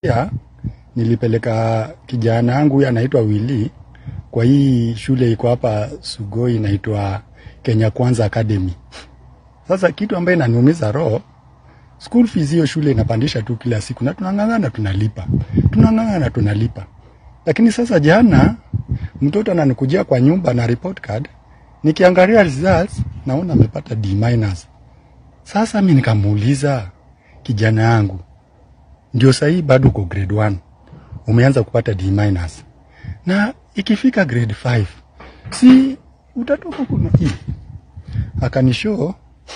Ya, nilipeleka kijana yangu huyu anaitwa Willy kwa hii shule iko hapa Sugoi inaitwa Kenya Kwanza Academy. Sasa kitu ambaye inaniumiza roho, school fees hiyo shule inapandisha tu kila siku na tunang'ang'ana tunalipa. Tunang'ang'ana tunalipa. Lakini sasa jana mtoto ananikujia kwa nyumba na report card, nikiangalia results naona amepata D minus. Sasa mimi nikamuuliza kijana yangu, ndio sahii bado uko grade 1 umeanza kupata D minus, na ikifika grade 5 si utatoka kuna hii. Akanishow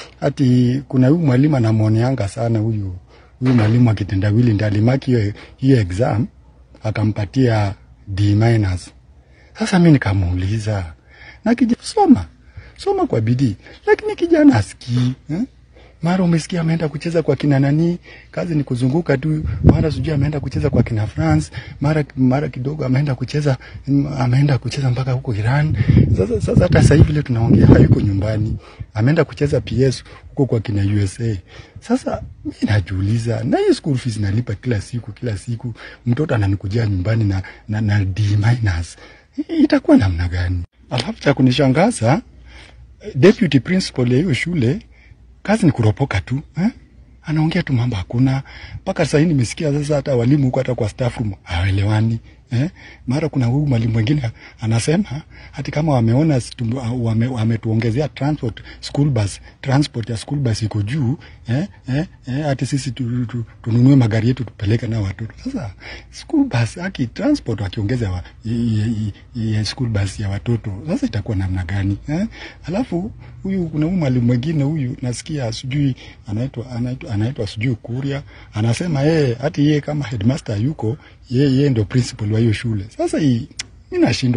ati kuna huyu mwalimu anamwoneanga sana huyu huyu mwalimu akitendawili ndiye alimaki hiyo hiyo exam akampatia D minus. Sasa mimi nikamuuliza na kijana, soma soma kwa bidii, lakini kijana asikii eh? mara umesikia ameenda kucheza kwa kina nani, kazi ni kuzunguka tu, mara sijui ameenda kucheza kwa kina France, mara mara kidogo ameenda kucheza ameenda kucheza mpaka huko Iran. Sasa sasa hata sasa hivi vile tunaongea hayuko nyumbani, ameenda kucheza PS huko kwa kina USA. Sasa mimi najiuliza, na hii school fees nalipa kila siku kila siku, mtoto ananikujia nyumbani na na, na D minus, itakuwa namna gani? Alafu cha kunishangaza deputy principal ya hiyo shule kazi ni kuropoka tu eh? Anaongea tu mambo hakuna. Mpaka sasa hivi nimesikia sasa hata walimu huko hata kwa staff room hawaelewani eh? Mara kuna huyu mwalimu mwingine anasema hati kama wameona situ- wame, wametuongezea transport school bus transport ya school bus iko juu eh? Eh? Eh? Hati sisi tu, tu, tununue magari yetu tupeleke na watoto. Sasa school bus aki transport wakiongeza wa, i, i, i, i, school bus ya watoto sasa itakuwa namna gani eh? Alafu huyu kuna huyu mwalimu mwingine huyu nasikia sijui anaitwa anaitwa anaitwa sijui Kuria anasema yeye hati yeye kama headmaster yuko yeye yeye ndio principal wa hiyo shule. Sasa hii mimi nashindwa